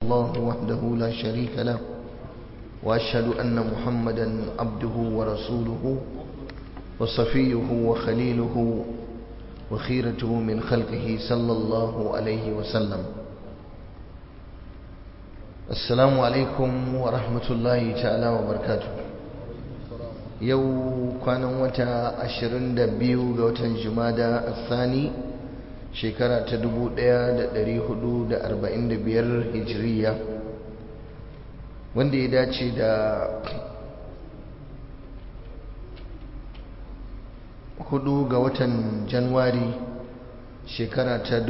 الله وحده لا شريك له وأشهد أن محمدا عبده ورسوله وصفيه وخليله وخيرته من خلقه صلى الله عليه وسلم السلام عليكم ورحمة الله تعالى وبركاته yau kwanan wata 22 ga watan jumada athani shekara ta 1445 hijiriya wanda ya dace da hudu ga watan januwari shekara ta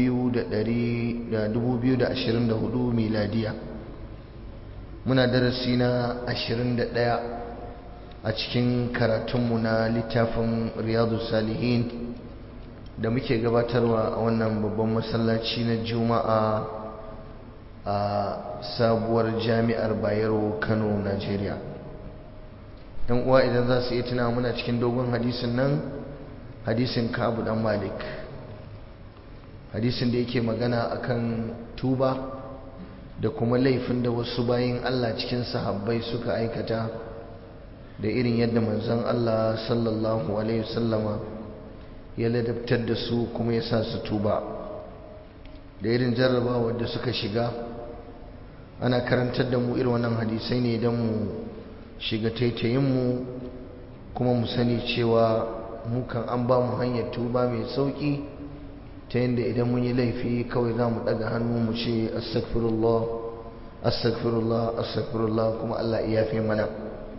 2024 miladiya muna darasi na 21 a cikin karatunmu na littafin riyadu salihin da muke gabatarwa a wannan babban masallaci na juma'a a sabuwar jami'ar bayero kano najeriya yan uwa idan za su iya tuna muna cikin dogon hadisin nan hadisin kabu dan malik hadisin da yake magana akan tuba da kuma laifin da wasu bayin allah cikin sahabbai suka aikata da irin yadda manzon Allah sallallahu alaihi wasallama ya ladabtar da su kuma ya sa su tuba da irin jarrabawar da suka shiga ana karantar da mu irin wannan hadisai ne don mu shiga taitayinmu kuma mu sani cewa mu kan an ba mu hanyar tuba mai sauki ta yadda idan mun yi laifi kawai za mu ɗaga hannu mu ce astagfirullah astagfirullah astagfirullah kuma Allah iya fi mana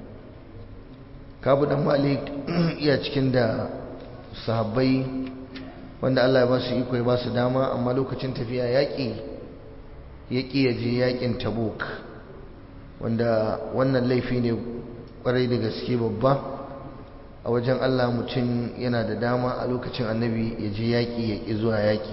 kabu dan malik iya cikin da sahabbai wanda Allah ya ba su iko ya ba su dama amma lokacin tafiya yaƙi ya ƙi ya je yaƙin tabuk wanda wannan laifi ne ƙwarai da gaske babba a wajen Allah mutum yana da dama a lokacin annabi ya je yaƙi ya ƙi zuwa yaƙi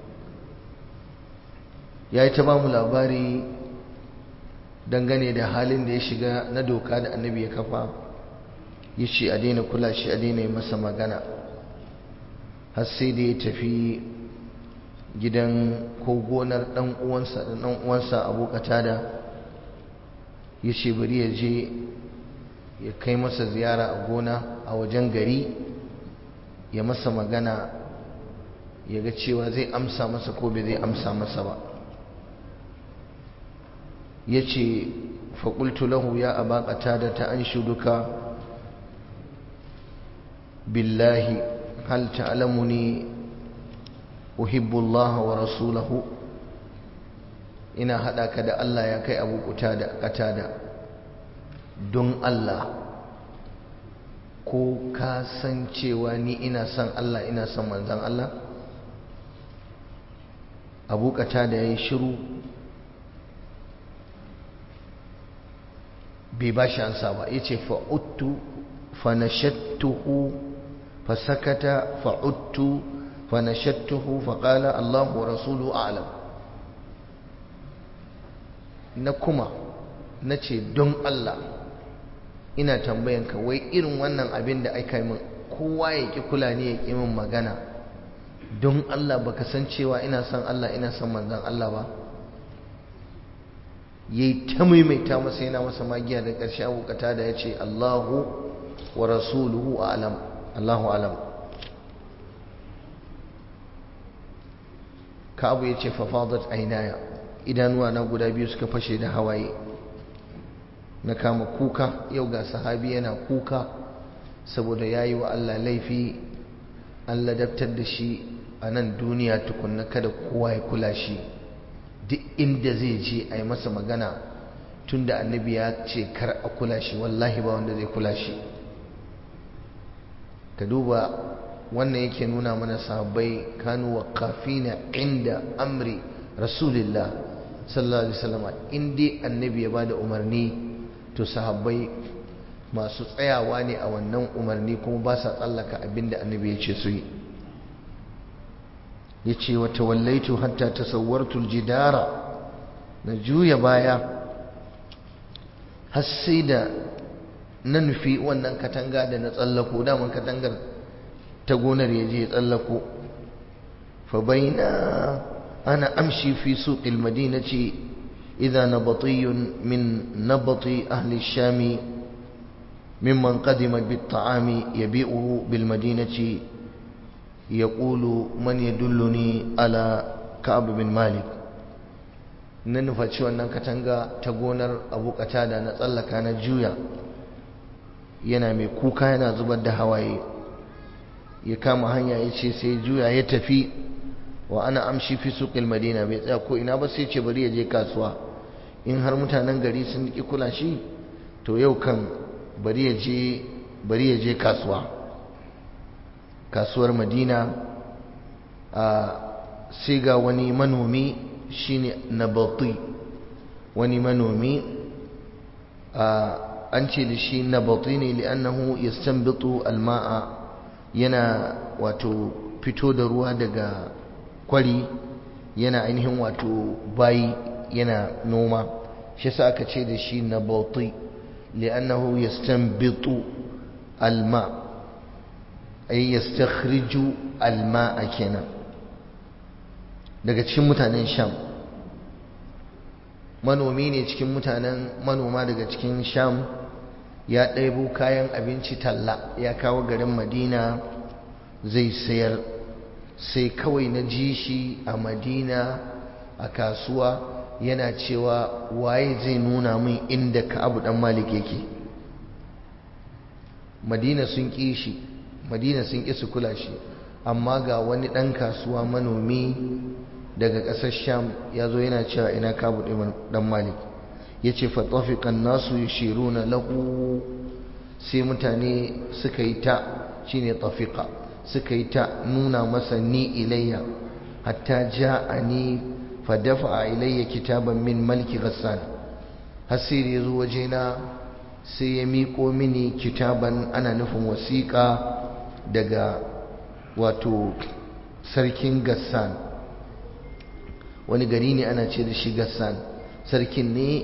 ya yi ta ba mu labari dangane da halin da ya shiga na doka da annabi ya kafa ya ce a daina kula shi a daina yi masa magana har sai da ya tafi gidan ko gonar ɗan uwansa da ɗan uwansa abu da ya ce bari ya je ya kai masa ziyara a gona a wajen gari ya masa magana ya ga cewa zai amsa masa ko bai zai amsa masa ba ya ce faƙultu lahu ya abaƙata da ta an shuduka بالله هل تعلمني أحب الله ورسوله ina haɗa ka da Allah ya kai abu da katada don Allah ko ka san cewa ni ina son Allah ina son manzan Allah abu katada ya yi shiru bai ba shi ansa ba ya ce fa'uttu fanashattuhu فسكت فعدت فنشدته فقال الله ورسوله أعلم نكما nace don Allah ina tambayanka wai irin wannan abin da aka min kowa ya ki kula ne ya ki min magana don Allah baka san cewa ina son Allah ina son manzon Allah ba yayi ta maimaita masa yana masa magiya da ƙarshe abokata da yace Allahu wa rasuluhu a'lam Allahu alam Ka'abu ya ce fafadat ainaya idanuwa na guda biyu suka fashe da hawaye na kama kuka yau ga sahabi yana kuka saboda yayi wa Allah laifi an ladabtar da shi a nan duniya tukunna kada kowa ya kula shi duk inda zai je a yi masa magana tunda annabi ya ce kar a kula shi wallahi ba wanda zai kula shi ka duba wannan yake nuna mana sahabbai kanu waqafina inda amri rasulillah sallallahu alaihi wasallam in dai annabi ya bada umarni to sahabbai masu tsayawa ne a wannan umarni kuma ba sa tsallaka abinda annabi ya ce su yi yace wa tawallaitu hatta tasawwartu aljidara na juya baya har sai da na nufi wannan katanga da na tsallako daman katangar ta gonar ya je ya tsallako fa baina ana amshi fi suqil madinati إذا نبطي من نبط أهل الشام ممن قدم بالطعام يبيعه بالمدينة يقول من يدلني على كعب بن مالك na nufaci wannan katanga ta gonar abu da na tsallaka na juya yana mai kuka yana zubar da hawaye ya kama hanya ya ce sai juya ya tafi wa ana amshi fi suqil madina bai tsaya ko ina ba sai ce bari ya je kasuwa in har mutanen gari sun ki kula shi to yau kan bari ya je bari ya je kasuwa kasuwar madina a sai ga wani manomi shine nabati wani manomi an ce da shi nabati ne li'annahu yastanbitu alma'a yana wato fito da ruwa daga kwari yana ainihin wato bayi yana noma shi sa aka ce da shi nabati li'annahu yastanbitu alma ay yastakhriju alma'a kenan daga cikin mutanen sham manomi ne cikin mutanen manoma daga cikin sham ya ɗaibo kayan abinci talla ya kawo garin madina zai sayar sai kawai na ji shi a madina a kasuwa yana cewa waye zai nuna min inda ka'abu dan malik yake madina sun ƙi shi madina sun ƙi su kula shi amma ga wani ɗan kasuwa manomi daga ƙasar sham ya zo yana cewa ina kabu ɗan malik ya ce fatafikan nasu ya shiru na lahu sai mutane suka yi ta shi ne tafika suka yi ta nuna masa ni ilayya hatta ja a ni fadafa a ilayya kitaban min malki ghassan hasiri ya zo wajena sai ya miƙo mini kitaban ana nufin wasiƙa daga wato sarkin gassan wani gari ne ana ce da shi gassan sarkin ne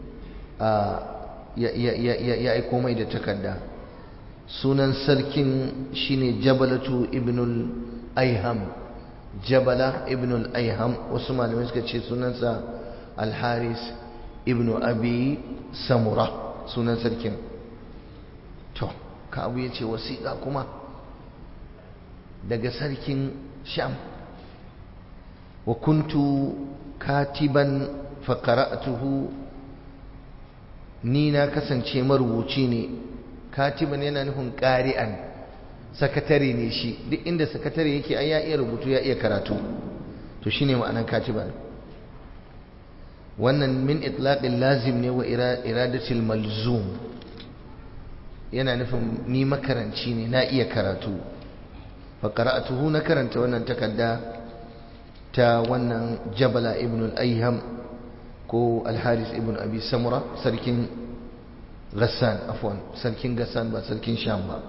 ya aiko mai da takarda sunan sarkin shine jabalatu ibnul aiham jabala ibnul aiham wasu malamai suka ce sunansa alharis ibnu abi samura sunan sarkin to ka abu ya ce wasiƙa kuma daga sarkin sham wa kuntu katiban faƙara'atuhu ni na kasance marubuci ne katiban yana nufin ƙari'an sakatare ne shi duk inda sakatare yake ai ya iya rubutu ya iya karatu to shine ma'anar katiban wannan min itlaqil lazim ne wa iradatil malzum yana nufin ni makaranci ne na iya karatu faƙara'atuhu na karanta wannan takarda ta wannan jabala ibn al-ayyam ko al-haris ibn abi samura sarkin gassan afwan sarkin gassan ba sarkin sham ba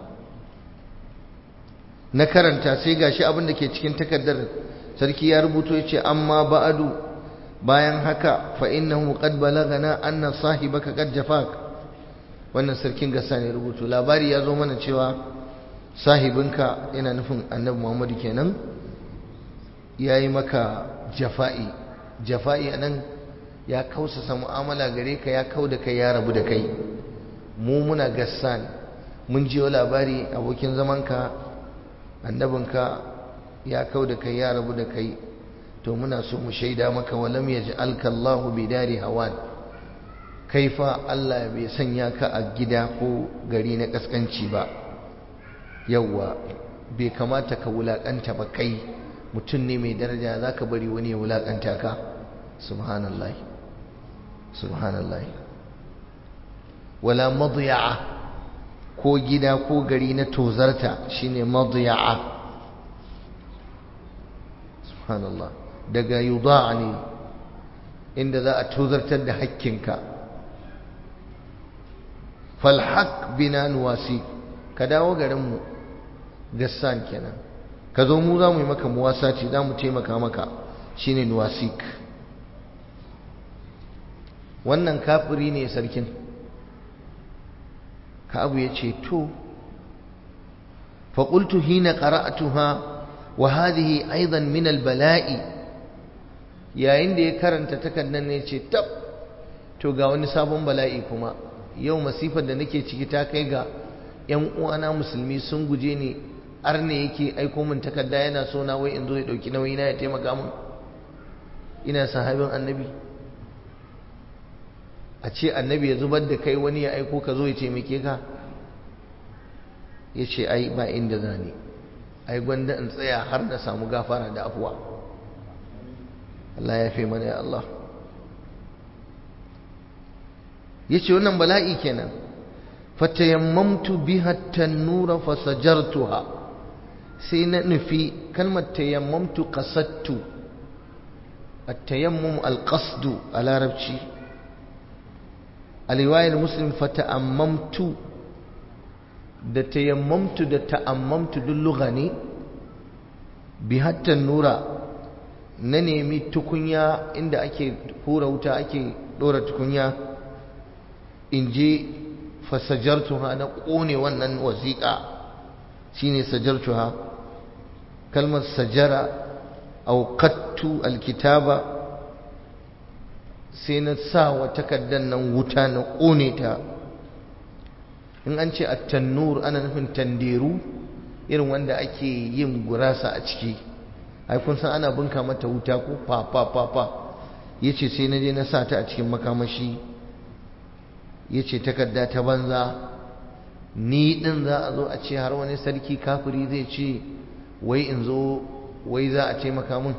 na karanta sai gashi abin da ke cikin takardar sarki ya rubuto yace amma ba'adu bayan haka fa innahu qad balagana anna sahibaka qad jafak wannan sarkin gassan ya rubuto labari ya zo mana cewa sahibinka yana nufin annabi Muhammadu kenan ya yi maka jafa'i jafa'i a nan ya kausasa mu'amala gare ka ya kau da kai ya rabu da kai mu muna gassan mun jiyo labari abokin zamanka annabinka ya kau da kai ya rabu da kai to muna so mu shaida maka walam ya ji alkallahu bidari hawan kai fa Allah bai sanya ka a gida ko gari na kaskanci ba yawwa bai kamata ka wulakanta ba kai mutum ne mai daraja za ka bari wani ya wulaƙanta ka subhanallah subhanallah wala madiya'a ko gida ko gari na tozarta shine madiya'a subhanallah daga yuda'a ne inda za a tozartar da hakkinka falhaq bina nuwasi ka dawo garinmu gassan kenan ka zo mu za mu yi maka muwasaci za mu taimaka maka shine nuwasik wannan kafiri ne sarkin ka abu ya ce to faƙultu hina ƙara'atuha wa hadhihi aidan min albala'i yayin da ya karanta takardar ne ce tab to ga wani sabon bala'i kuma yau masifar da nake ciki ta kai ga yan uwana musulmi sun guje ni arne yake aiko min takarda yana so na wai in zo ya dauki nauyi na ya taimaka min ina sahabin annabi a ce annabi ya zubar da kai wani ya aiko ka zo ya taimake ka ya ce ai ba inda za ni ai gwanda in tsaya har na samu gafara da afuwa Allah ya fi mana ya Allah ya ce wannan bala'i kenan fatayammamtu biha tannura fasajartuha sai na nufi kalmar tayammamtu qasattu at-tayammum al-qasdu a larabci a riwayar muslim fata'ammamtu da tayammamtu da ta'ammamtu duk lugha ne biha tannura na nemi tukunya inda ake hura wuta ake dora tukunya in je fasajartuha na ƙone wannan wasiƙa shine sajartuha kalmar sajara auqattu alkitaba sai na sa wa takaddan nan wuta na ƙone ta in an ce at-tannur ana nufin tanderu irin wanda ake yin gurasa a ciki ai kun san ana bunka mata wuta ko fa fa fa fa yace sai na je na sa ta a cikin makamashi ya ce takarda ta banza ni ɗin za a zo a ce har wani sarki kafiri zai ce wai in zo wai za a taimaka mun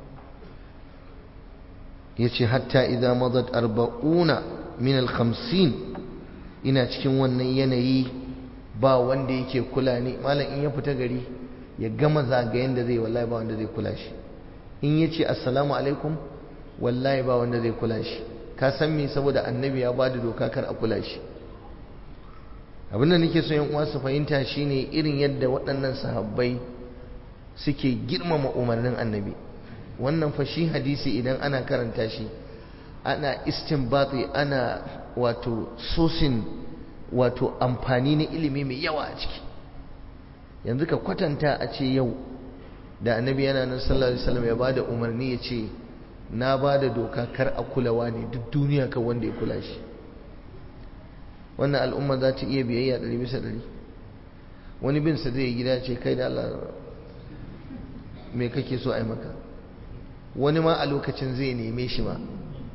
ya ce hatta idan mazat arba'una min alhamsin ina cikin wannan yanayi ba wanda yake kula ni malam in ya fita gari ya gama zagayen da zai wallahi ba wanda zai kula shi in ya ce assalamu alaikum wallahi ba wanda zai kula shi ka san me saboda annabi ya bada doka kar a kula shi abin da nake so yan uwa su fahimta shine irin yadda waɗannan sahabbai suke girmama umarnin annabi wannan fa shi hadisi idan ana karanta shi ana istinbati ana wato sosin wato amfani na ilimi mai yawa a ciki yanzu ka kwatanta a ce yau da annabi yana nan sallallahu alaihi wasallam ya bada umarni ya ce na ba da doka kar a kulawa ne duk duniya kan wanda ya kula shi wannan al'umma za ta iya biyayya ɗari bisa ɗari wani bin sa zai gida ce kai da Allah me kake so a yi maka wani ma a lokacin zai neme shi ma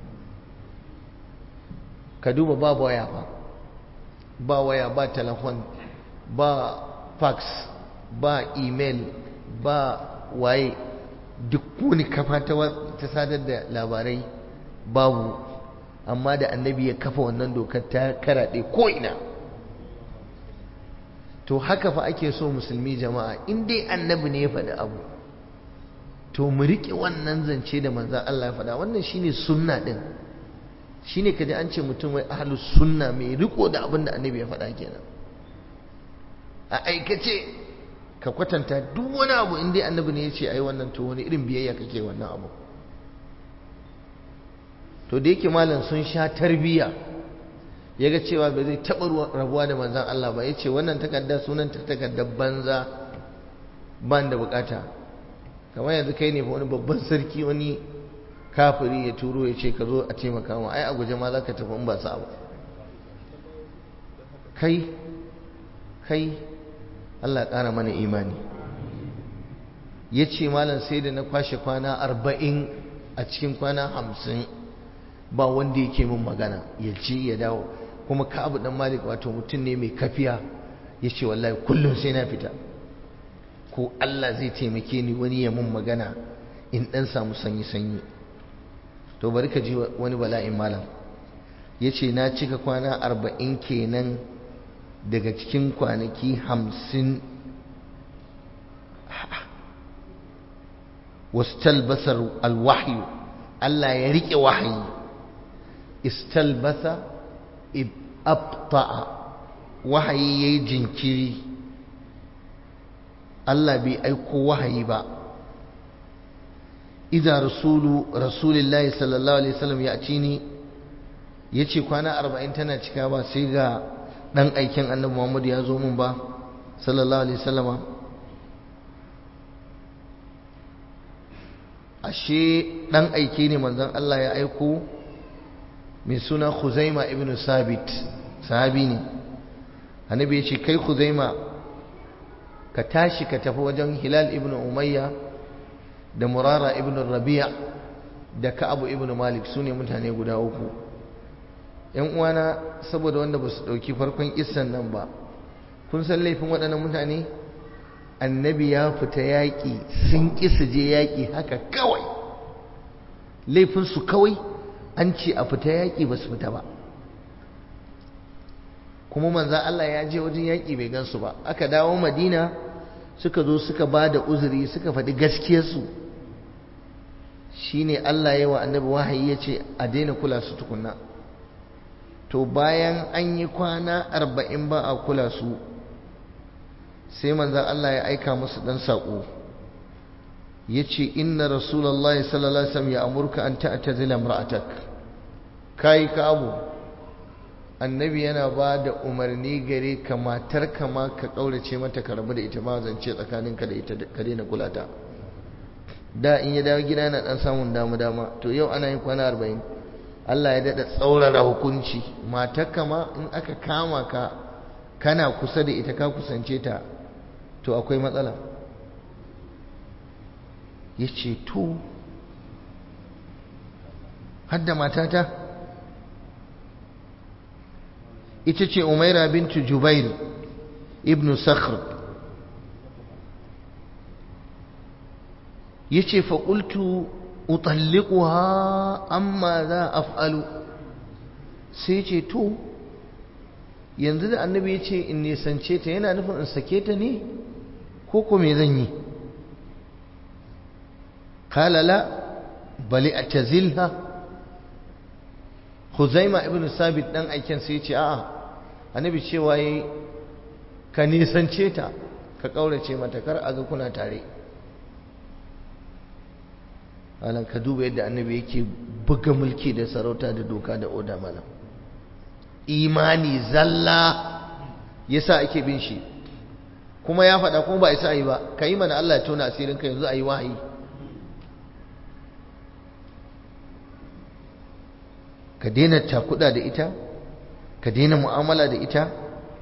ka duba ba waya ba ba waya ba telefon ba fax ba email ba waye duk wani kafa ta sadar da labarai babu amma da annabi ya kafa wannan dokar ta karaɗe ko'ina to haka fa ake so musulmi jama'a in dai annabi ne ya faɗi abu to mu riƙe wannan zance da manzan Allah ya faɗa wannan shine sunna ɗin shine kaji an ce mutum wai ahlus sunna mai riko da abin da annabi ya faɗa kenan a aikace ka kwatanta duk wani abu in dai annabi ne ya ce ai wannan to wani irin biyayya kake wannan abu to da yake malam sun sha tarbiya ya ga cewa ba zai taɓa rabuwa da manzan Allah ba ya ce wannan takarda sunan ta takardar banza ban da bukata kamar yanzu kai ne wani babban sarki wani kafiri ya turo ya ce ka zo a taimaka ma ai a guje ma za ka tafi in ba sa ba kai kai Allah ƙara mana imani ya ce malam sai da na kwashe kwana arba'in a cikin kwana hamsin ba wanda yake min magana ya ci ya dawo kuma ka'abu dan malik wato mutum ne mai kafiya ya ce wallahi kullum sai na fita ko Allah zai taimake ni wani ya mun magana in dan samu sanyi sanyi to bari ka ji wani bala'in malam ya ce na cika kwana arba'in kenan daga cikin kwanaki hamsin wastalbasar alwahyu Allah ya riƙe wahayi istalbasa abta'a wahayi yayi jinkiri Allah bai aiko wahayi ba idza rasulu rasulillahi sallallahu alaihi wasallam ya ci ni yace kwana 40 tana cika ba sai ga dan aikin annabi Muhammad ya zo mun ba sallallahu alaihi wasallama ashe dan aike ne manzon Allah ya aiko mai suna Khuzaima ibn Sabit sahabi ne annabi ya ce kai Khuzaima ka tashi ka tafi wajen Hilal ibn Umayya da Murara ibn Rabi'a da Ka'ab ibn Malik sune mutane guda uku yan uwana saboda wanda ba su dauki farkon kissan nan ba kun san laifin waɗannan mutane annabi ya fita yaƙi sun ƙi su je yaƙi haka kawai laifinsu kawai an ce a fita yaƙi ba su fita ba kuma manza Allah ya je wajen yaƙi bai gansu ba aka dawo madina suka zo suka ba da uzuri suka faɗi gaskiyarsu shine Allah ya wa annabi wahayi ya ce a daina kula su tukunna to bayan an yi kwana arba'in ba a kula su sai manzan Allah ya aika musu ɗan saƙo ya ce inna rasulallah sallallahu alaihi wasallam ya amurka an ta'tazila imra'atak kai ka abu annabi yana ba da umarni gare ka matar ka ma ka kaurace mata ka rabu da ita ma zance tsakaninka da ita ka daina kula ta da in ya dawo gida yana dan samun dama dama to yau ana yin kwana arba'in Allah ya daɗa tsaurara hukunci matar ka ma in aka kama ka kana kusa da ita ka kusance ta to akwai matsala ya ce to hadda matata ita ce umaira bintu jubair ibn sakhr ya ce faƙultu utallikuha amma za af'alu sai ce to yanzu da annabi ya ce in nisance ta yana nufin in sake ta ne ko ko me zan yi kala la bali a tazilha huzaima ibn sabit dan aiken sai ce a'a annabi cewa yi ka nisance ta ka kaurace mata kar a ga kuna tare alan ka duba yadda annabi yake buga mulki da sarauta da doka da oda malam imani zalla yasa ake bin shi kuma ya faɗa kuma ba isa yi ba ka yi mana Allah ya tona asirin ka yanzu a yi wahayi ka daina takuda da ita ka daina mu'amala da ita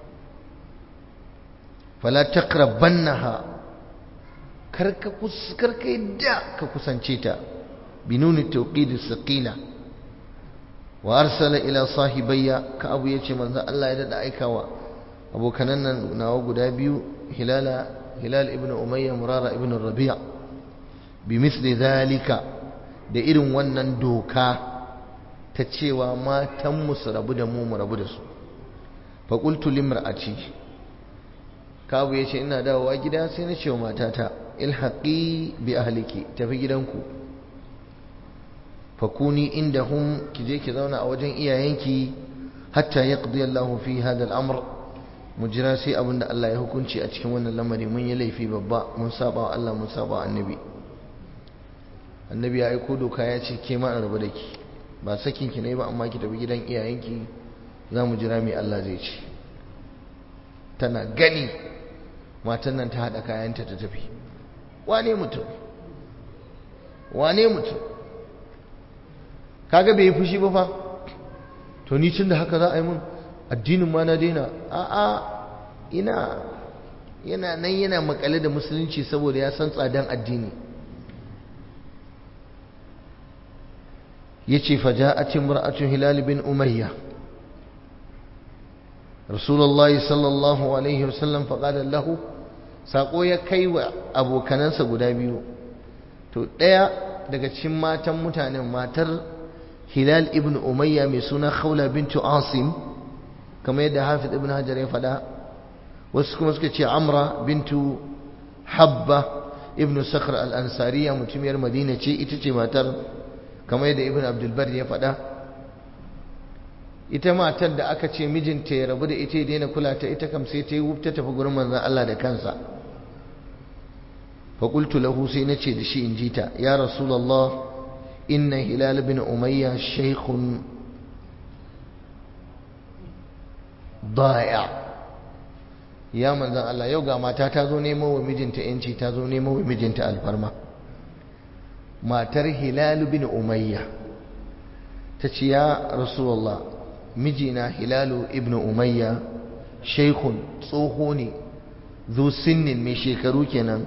fala taqrabannaha karka karka yadda ka kusance ta binuni tawqid as-saqila wa arsala ila sahibayya ka abu yace manzo Allah ya dada aikawa abokanan nan nawa guda biyu hilala hilal ibn umayya murara ibn rabi' bimithli dhalika da irin wannan doka ta cewa matan mu su rabu da mu mu rabu da su fa qultu limra'ati kabu yace ina dawowa gida sai na ce wa matata ilhaqi bi ahliki tafi gidanku fakuni indahum kije ki zauna a wajen iyayenki hatta yaqdi Allahu fi hada al-amr mu jira sai abinda Allah ya hukunci a cikin wannan lamari mun yi laifi babba mun saba wa Allah mun saba wa annabi annabi ya aiko doka ya ce ke ma an rabu da ki ba sakin ki ne ba amma ki tafi gidan iyayenki za mu jira mai Allah zai ce tana gani matan nan ta haɗa kayanta ta tafi wane mutum wane mutum kaga bai yi fushi ba fa to ni tun da haka za a yi mun addinin ma na daina a'a ina yana nan yana makale da musulunci saboda ya san tsadan addini yace faja'at imra'atu hilal bin umayya rasulullahi sallallahu alaihi wasallam faqala lahu sako ya kai wa abokanansa guda biyu to ɗaya daga cikin matan mutanen matar hilal ibn umayya mai suna khawla bintu asim kamar yadda hafiz ibn hajar ya faɗa wasu kuma suka ce amra bintu habba ibn sakhr al-ansariya mutumiyar madina ce ita ce matar kamar yadda ibn abdulbar ya faɗa ita matar da aka ce mijinta ya rabu da ita ya daina kula ta ita kam sai ta yi wufta tafi gurin manzon Allah da kansa فقلت له سينتي دشي انجيتا يا رسول الله إن هلال بن أمية شيخ ضائع يا من ذا الله يوغا ما تاتازو نيمو ومجنت انشي تازو نيمو ومجنت الفرما ما تر هلال بن أمية ta ce ya rasulallah mijina hilalu ibn umayya shaikhun tsoho ne zu sinnin mai shekaru kenan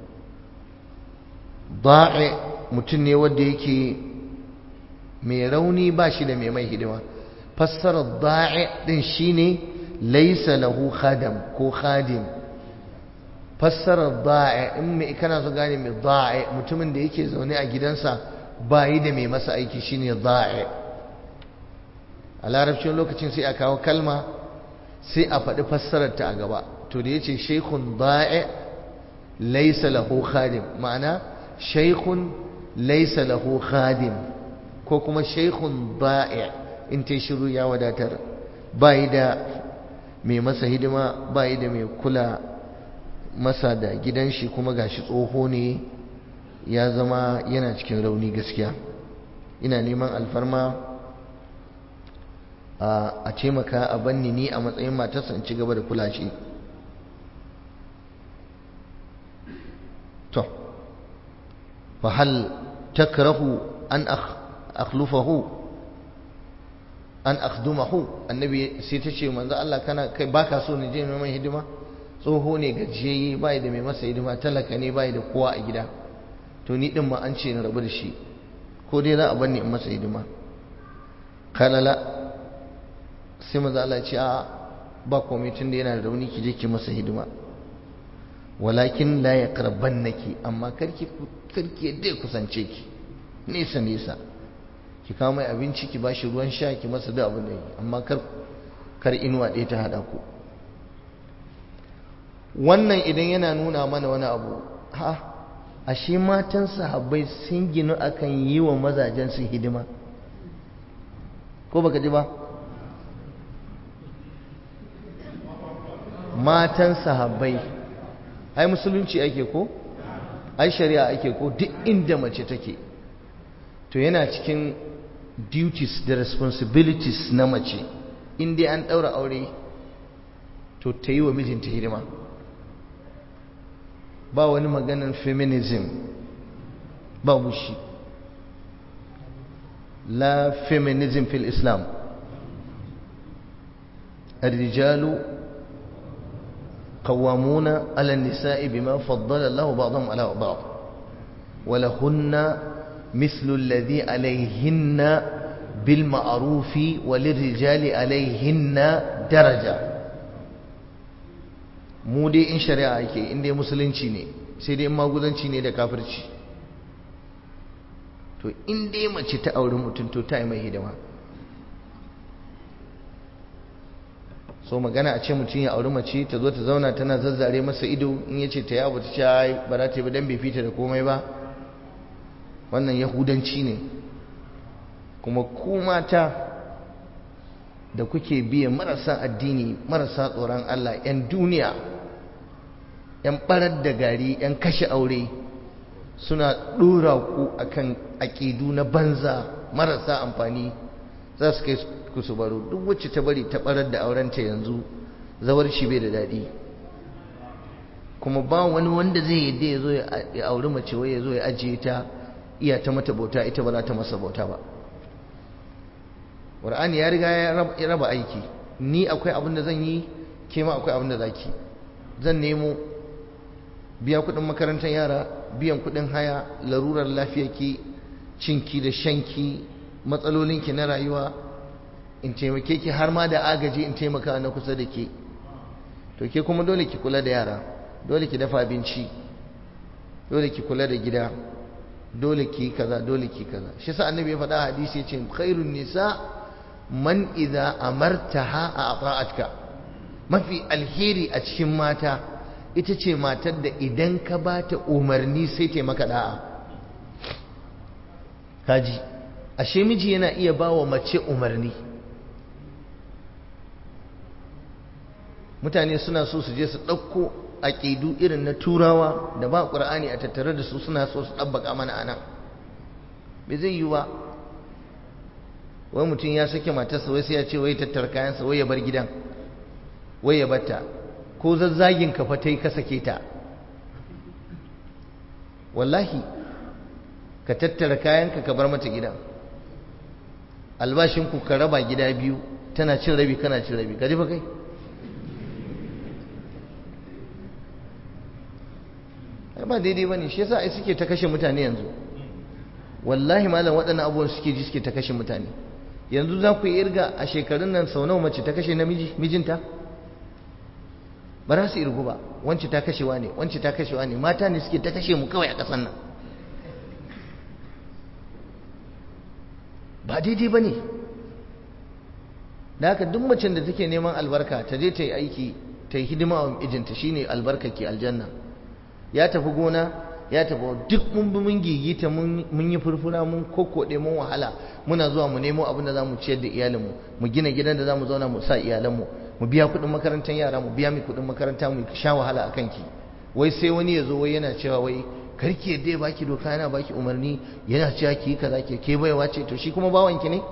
da'i mutum ne wanda yake mai rauni ba shi da mai mai hidima fassarar da'i din shine laisa lahu khadam ko khadim fassarar da'i in mai kana so gane mai da'i mutumin da yake zaune a gidansa ba yi da mai masa aiki shine da'i a larabcin lokacin sai a kawo kalma sai a faɗi fassararta a gaba to da yace shaykhun da'i laysa lahu khadim ma'ana shaykhun laysa lahu khadim ko kuma shaykhun da'i in ta shiru ya wadatar bai da mai masa hidima bai da mai kula masa da gidan shi kuma gashi tsoho ne ya zama yana cikin rauni gaskiya ina neman alfarma a taimaka a banni ni a matsayin matarsa in ci gaba da kula shi to fa hal takrahu an akhlufahu an akhdumahu annabi sai ta ce manzo Allah kana kai baka so ni je mai hidima tsoho ne gajiyayye bai da mai masa hidima talaka ne bai da kowa a gida to ni din ma an ce na rabu da shi ko dai za a banni in masa hidima kalala sai maza Allah ce a ba komai tun da yana da rauni ki je ki masa hidima walakin la yaqrabannaki amma karki karki yadda ya kusance ki nesa nesa ki kawo mai abinci ki bashi ruwan sha ki masa duk abin da yi amma kar kar inuwa ɗaya ta hada ku wannan idan yana nuna mana wani abu ha ashe matan sahabbai sun ginu akan yi wa mazajen su hidima ko baka ji ba matan sahabbai ai musulunci ake ko ai shari'a ake ko duk inda mace take to yana cikin duties da responsibilities na mace in dai an ɗaura aure to ta yi wa mijinta hidima ba wani maganin feminism ba shi la feminism fil islam الرجال قوامون على النساء بما فضل الله بعضهم على بعض ولهن مثل الذي عليهن بالمعروف وللرجال عليهن درجة mu dai in shari'a ake in dai musulunci ne sai dai in magudanci ne da kafirci to in dai mace ta auri mutum to ta yi mai hidima so magana a ce mutum ya auri mace ta zo ta zauna tana zazzare masa ido in ya ce ta yawo ta ce ai ba za ta yi ba dan bai fita da komai ba wannan yahudanci ne kuma ku mata da kuke biya marasa addini marasa tsoron Allah 'yan duniya 'yan barar da gari 'yan kashe aure suna ɗora ku akan aƙidu na banza marasa amfani za su kai ku su baro duk wacce ta bari ta barar da aurenta yanzu zawar shi bai da daɗi kuma ba wani wanda zai yadda ya zo ya auri mace wai ya zo ya ajiye ta iya ta mata bauta ita ba za ta masa bauta ba Qur'ani ya riga ya raba aiki ni akwai abin da zan yi ke ma akwai abin da zaki zan nemo biya kuɗin makarantar yara biyan kuɗin haya larurar lafiyarki cinki da shanki matsalolinki na rayuwa in taimake ki har ma da agaji in taimaka na kusa da ke to ke kuma dole ki kula da yara dole ki dafa abinci dole ki kula da gida dole ki kaza dole ki kaza shi sa annabi ya faɗa hadisi ya ce khairun nisa man idza amartaha ata'atka mafi alheri a cikin mata ita ce matar da idan ka ba ta umarni sai ta maka da'a kaji ashe miji yana iya ba wa mace umarni mutane suna so su je su ɗauko aƙidu irin na turawa da ba ƙur'ani a tattare da su suna so su ɗabbaka mana anan bai zai yi ba wai mutum ya sake matarsa wai sai ya ce wai tattara kayansa wai ya bar gidan wai ya batta ko zazzagin ka fa tai ka sake ta wallahi ka tattara kayanka ka bar mata gidan albashinku ka raba gida biyu tana cin rabi kana cin rabi ka ji fa kai ba daidai ba ne shi yasa ai suke ta kashe mutane yanzu wallahi malam waɗannan abubuwan suke ji suke ta kashe mutane yanzu za ku yi irga a shekarun nan sau nawa mace ta kashe namiji mijinta ba za su irgu ba wance ta kashewa ne wance ta kashewa ne mata ne suke ta kashe mu kawai a ƙasan nan ba daidai ba ne da haka duk macen da take neman albarka ta je ta yi aiki ta yi hidima wa mijinta shine albarka ke aljanna ya tafi gona ya tafi duk mun bi mun gigita mun yi furfura mun kokkoɗe mun wahala muna zuwa mu nemo abin da za mu ciyar da iyalinmu mu gina gidan da za mu zauna mu sa iyalanmu mu biya kuɗin makarantar yara mu biya mai kuɗin makaranta mu sha wahala a kanki wai sai wani ya zo wai yana cewa wai karki yadda ya baki doka yana baki umarni yana cewa ki yi kaza ke ke baiwa ce to shi kuma bawanki ne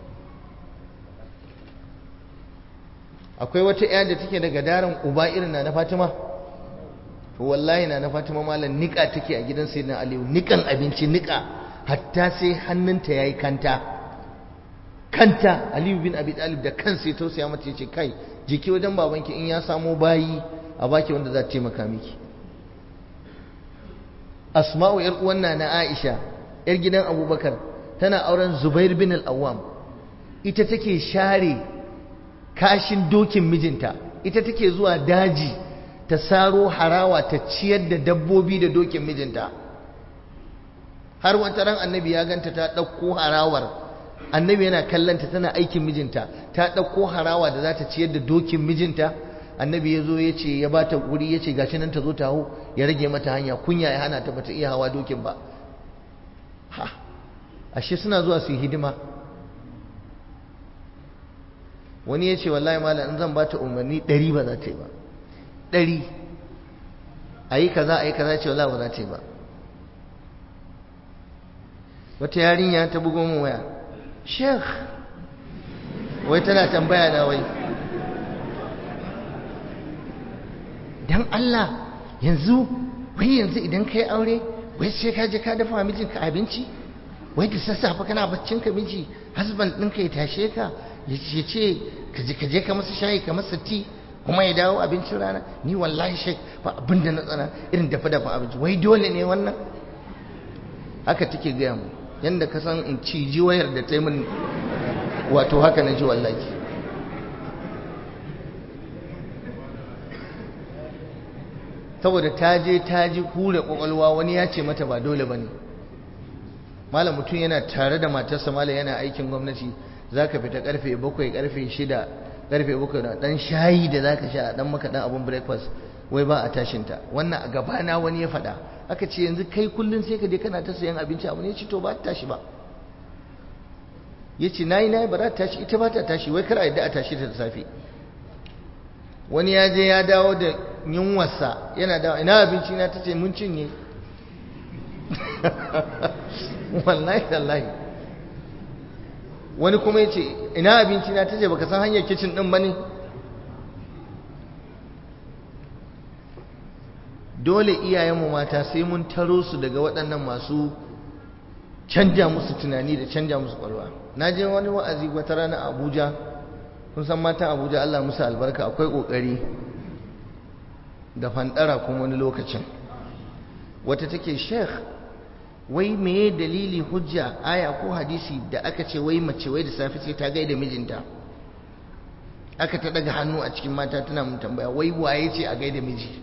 akwai wata ƴa da take daga daren uba irin na na Fatima to wallahi na na Fatima malam nika take a gidan sayyidina Aliyu nikan abinci nika hatta sai hannunta yayi kanta kanta Aliyu bin Abi Talib da kansa ya tausaya mata yace kai jiki wajen babanki in ya samo bayi a baki wanda za ta taimaka miki Asma'u yar uwan na Aisha yar gidan Abubakar tana auren Zubair bin al-Awwam ita take share kashin dokin mijinta ita take zuwa daji ta saro harawa ta ciyar da dabbobi da dokin mijinta har wata ran annabi ya ganta ta ɗauko harawar annabi yana kallanta tana aikin mijinta ta ɗauko harawa da za ta ciyar da dokin mijinta annabi ya zo ya ce ya ba ta wuri ya ce gashi nan ta zo ta hau ya rage mata hanya kunya ya hana ta bata iya hawa dokin ba ha ashe suna zuwa su yi hidima wani ya ce wallahi malam in zan ba ta umarni ɗari ba za ta yi ba ɗari a yi kaza a yi kaza ce wallahi ba za ta yi ba wata yarinya ta bugo min waya sheikh wai tana tambaya na wai dan Allah yanzu wai yanzu idan ka yi aure wai sai ka je ka dafa mijinka abinci wai da sassafe kana baccin ka miji husband ɗinka ya tashe ka ya ce ka je ka masa shayi ka masa ti kuma ya dawo abincin rana ni wallahi shek ba abin da na tsana irin dafa dafa abinci wai dole ne wannan haka take gaya mu yadda ka san in ci ji wayar da ta yi min wato haka na ji wallahi saboda ta je ta ji kure kwakwalwa wani ya ce mata ba dole ba ne malam mutum yana tare da matarsa malam yana aikin gwamnati za ka fita karfe bakwai karfe shida karfe bakwai na dan shayi da za ka sha dan maka dan abun breakfast wai ba a tashinta wannan a gabana wani ya faɗa aka ce yanzu kai kullum sai ka je kana ta sayan abinci abu ne ya ce to ba ta tashi ba ya ce na yi na yi ba za ta tashi ita ba ta tashi wai kar a yadda a tashi ta da safe wani ya je ya dawo da yunwarsa yana dawo ina abinci na ta ce mun cinye wallahi wallahi wani kuma ya ce ina abinci na ta ce baka san hanyar kicin ɗin ba ne dole iyayenmu mata sai mun taro su daga waɗannan masu canja musu tunani da canja musu ƙwarwa na je wani wa'azi wata rana a abuja kun san matan abuja allah musu albarka akwai ƙoƙari da fandara kuma wani lokacin wata take sheikh wai meye dalili hujja aya ko hadisi da aka ce wai mace wai da safe sai ta gaida mijinta aka ta daga hannu a cikin mata tana mun tambaya wai waye ce a gaida miji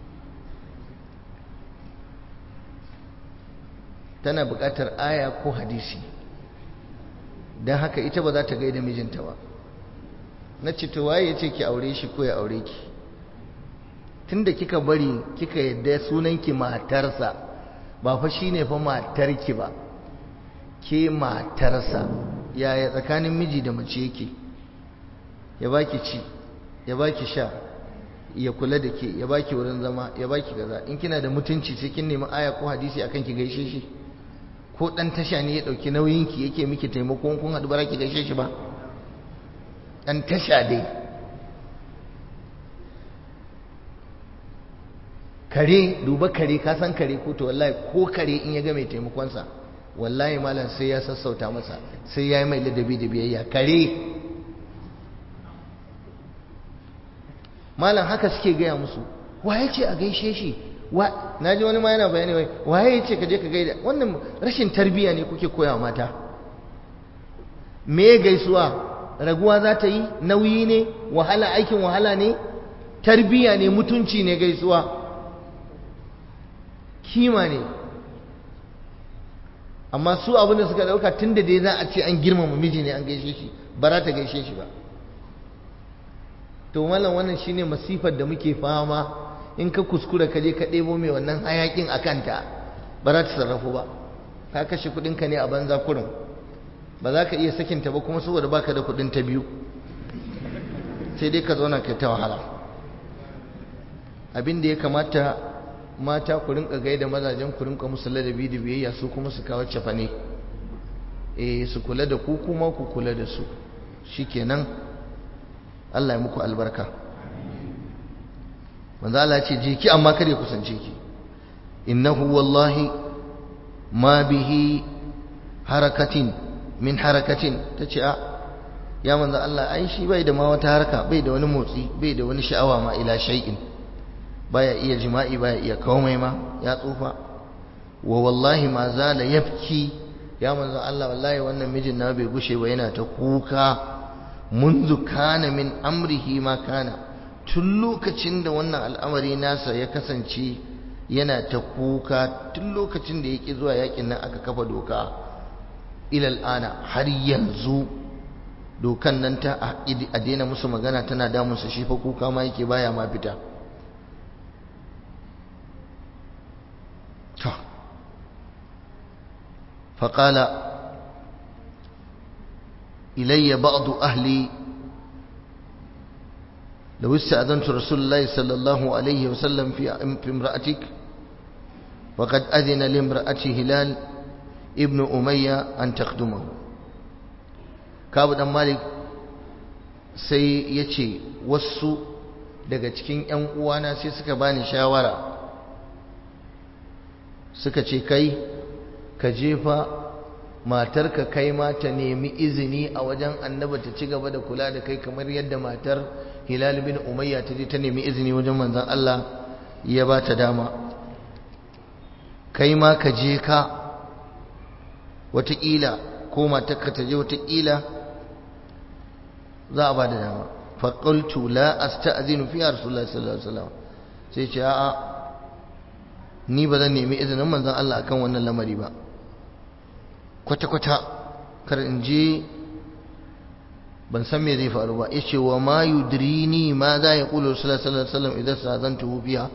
tana buƙatar aya ko hadisi don haka ita ba za ta gaida mijinta ba na ce to waye ya ce ki aure shi ko ya aure ki tunda kika bari kika yadda sunanki matarsa ba fa shine fa matarki ba ke matarsa yaya tsakanin miji da mace yake ya baki ci ya baki sha ya kula da ke ya baki wurin zama ya baki kaza in kina da mutunci sai kin nemi aya ko hadisi akan ki gaishe shi ko dan tasha ne ya dauki nauyin ki yake miki taimako kun hadu bara ki gaishe shi ba dan tasha dai kare duba kare ka san kare ko to wallahi ko kare in ya ga mai taimakonsa wallahi malam sai ya sassauta masa sai ya yi mai ladabi da biyayya kare malam haka suke gaya musu waye ce a gaishe shi na ji wani ma yana bayani wai waye ce ka je ka gaida wannan rashin tarbiyya ne kuke koya mata me gaisuwa raguwa za ta yi nauyi ne wahala aikin wahala ne tarbiyya ne mutunci ne gaisuwa kima ne amma su abin da suka dauka tun da dai za a ce an girmama miji ne an gaishe shi ba za ta gaishe shi ba to mallam wannan shine masifar da muke fama in ka kuskura ka je ka ɗebo mai wannan hayakin a kanta ba za ta sarrafu ba ka kashe kuɗinka ne a banza kurin ba za ka iya sakinta ba kuma saboda baka da kuɗin ta biyu sai dai ka zauna kai ta wahala abin da ya kamata mata ku rinka gaida mazajen ku rinka musu ladabi da biyayya su kuma su kawo cafane eh su kula da ku kuma ku kula da su shikenan Allah ya muku albarka manzo Allah ya ce je ki amma kare kusance ki innahu wallahi ma bihi harakatin min harakatin tace a ya manzo Allah ai shi bai da ma wata haraka bai da wani motsi bai da wani sha'awa ma ila shay'in baya iya jima'i baya iya komai ma ya tsufa wa wallahi ma zala yabki ya manzo Allah wallahi wannan mijin na bai gushe ba yana ta kuka منذ كان من أمره ما كان tun lokacin da wannan al'amari nasa ya kasance yana ta kuka tun lokacin da yake zuwa yakin nan aka kafa doka ilal ana har yanzu dokan nan ta a daina musu magana tana damunsa shi fa kuka ma yake baya ma fita faƙala إلي بعض أهلي لو استأذنت رسول الله صلى الله عليه وسلم في في امرأتك وقد أذن لامرأة هلال ابن أمية أن تخدمه كابو دان مالك sai ya ce wasu daga cikin ‘yan uwana sai suka bani shawara suka ce kai ka jefa matarka kai ma ta nemi izini a wajen annaba ta ci gaba da kula da kai kamar yadda matar hilal bin umayya ta je ta nemi izini wajen manzon Allah ya ba ta dama kai ma ka je ka wataƙila ko matarka ta je wataƙila za a ba da dama faƙultu la asta'zinu fi rasulullahi sallallahu alaihi wasallam sai ce a'a ni ba zan nemi izinin manzon Allah akan wannan lamari ba kwata-kwata kar in je ban san me zai faru ba ya ce wa ma yudrini ma za ya kula sallallahu alaihi wasallam idan sa zan tuhu biya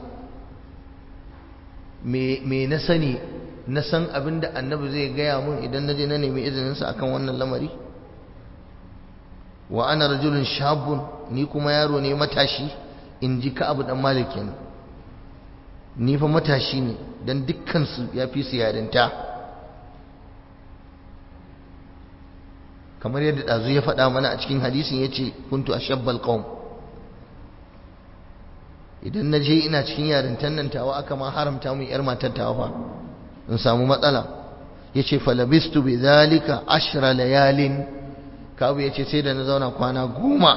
me na sani na san abin da annabi zai gaya mun idan na je na nemi izininsa akan wannan lamari wa ana rajulun shabun ni kuma yaro ne matashi in ji ka abu dan malik kenan ni fa matashi ne dan dukkan su ya fi su yarinta kamar yadda ɗazu ya faɗa mana a cikin hadisin ya ce kuntu a shabbal ƙaun idan na je ina cikin yarintan nan tawa aka ma haramta mun yar matar tawa fa in samu matsala ya ce falabistu bi zalika ashra layalin kabu ya ce sai da na zauna kwana goma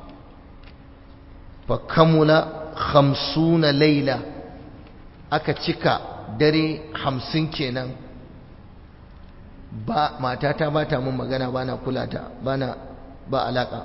fa kamula hamsuna laila aka cika dare hamsin kenan ba matata ba ta mun magana ba na kula ta ba na ba alaka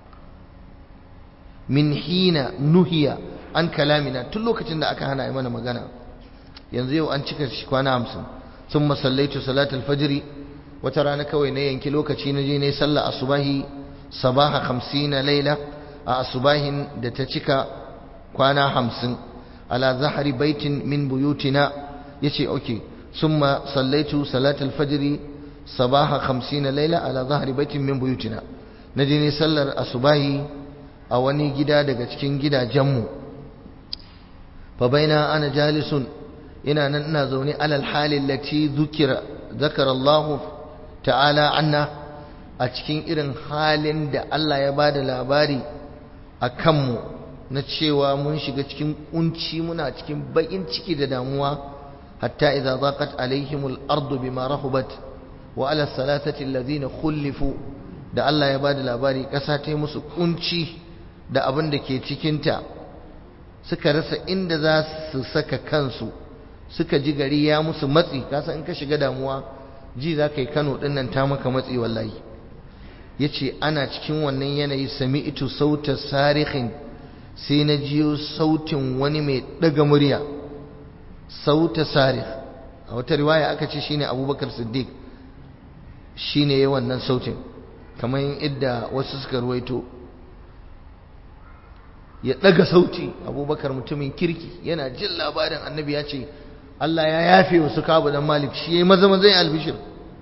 min hina nuhiya an kalamina tun lokacin da aka hana yi mana magana yanzu yau an cika shi kwana hamsin sun masallaitu salatul fajiri wata rana kawai na yanki lokaci na je ne sallah asubahi sabaha hamsina laila a asubahin da ta cika kwana hamsin ala zahari baitin min buyutina yace okay ثم صليت صلاة الفجر صباح خمسين ليلة على ظهر بيت من بيوتنا نجيني سلر أصباهي أواني جدا دقا cikin gidajenmu فبين أنا جالس إنا ننا زوني على الحال التي ذكر ذكر الله تعالى عنا a cikin irin halin da Allah ya ba da labari a kanmu na cewa mun shiga cikin kunci muna cikin baƙin ciki da damuwa hatta idza daqat alaihim al-ardu bima rahubat wa ala salatati alladhina khulifu da Allah ya bada labari kasa ta musu kunci da abin da ke cikin ta suka rasa inda za su saka kansu suka ji gari ya musu matsi kasa in ka shiga damuwa ji za ka yi Kano din nan ta maka matsi wallahi yace ana cikin wannan yanayi sami'tu sauta sarihin sai na jiyo sautin wani mai daga murya sauta sarih a wata riwaya aka ce shine abubakar siddiq shine ya wannan sautin kamar idda wasu suka ruwaito ya daga sauti abubakar mutumin kirki yana jin labarin annabi ya ce Allah ya yafe wasu kabu dan malik shi yayi maza maza albishir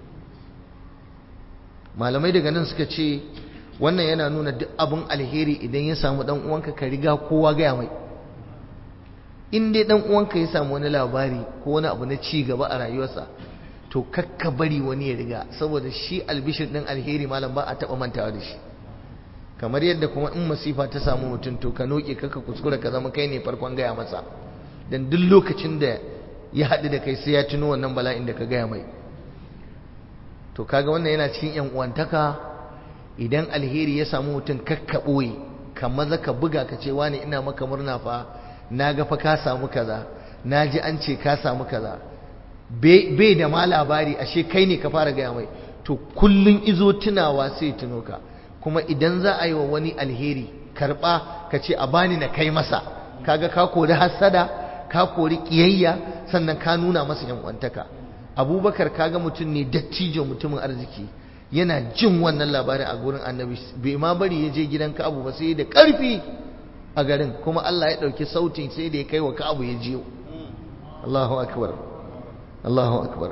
malamai daga nan suka ce wannan yana nuna duk abin alheri idan ya samu dan uwanka ka riga kowa gaya mai in dai dan uwanka ya samu wani labari ko wani abu na ci gaba a rayuwarsa to kakka bari wani ya riga saboda shi albishir din alheri malam ba a taba mantawa da shi kamar yadda kuma in masifa ta samu mutum to ka noke kaka kuskura ka zama kai ne farkon gaya masa dan duk lokacin da ya haɗu da kai sai ya tuno wannan bala'in da ka gaya mai to kaga wannan yana cikin yan uwantaka idan alheri ya samu mutum kakka ɓoye ka maza ka buga ka ce wani ina maka murna fa na ga fa ka samu kaza na ji an ce ka samu kaza bai da ma labari ashe kai ne ka fara gaya mai to kullun izo tunawa sai tuno ka kuma idan za a yi wa wani alheri karɓa ka ce a bani na kai masa kaga ka kori hassada ka kori ƙiyayya sannan ka nuna masa yan uwantaka abubakar kaga mutum ne dattijo mutumin arziki yana jin wannan labarin a gurin annabi bai ma bari ya je gidan ka'abu ba sai da ƙarfi a garin kuma Allah ya ɗauki sautin sai da ya kai wa ka'abu ya jiyo Allahu akbar Allahu akbar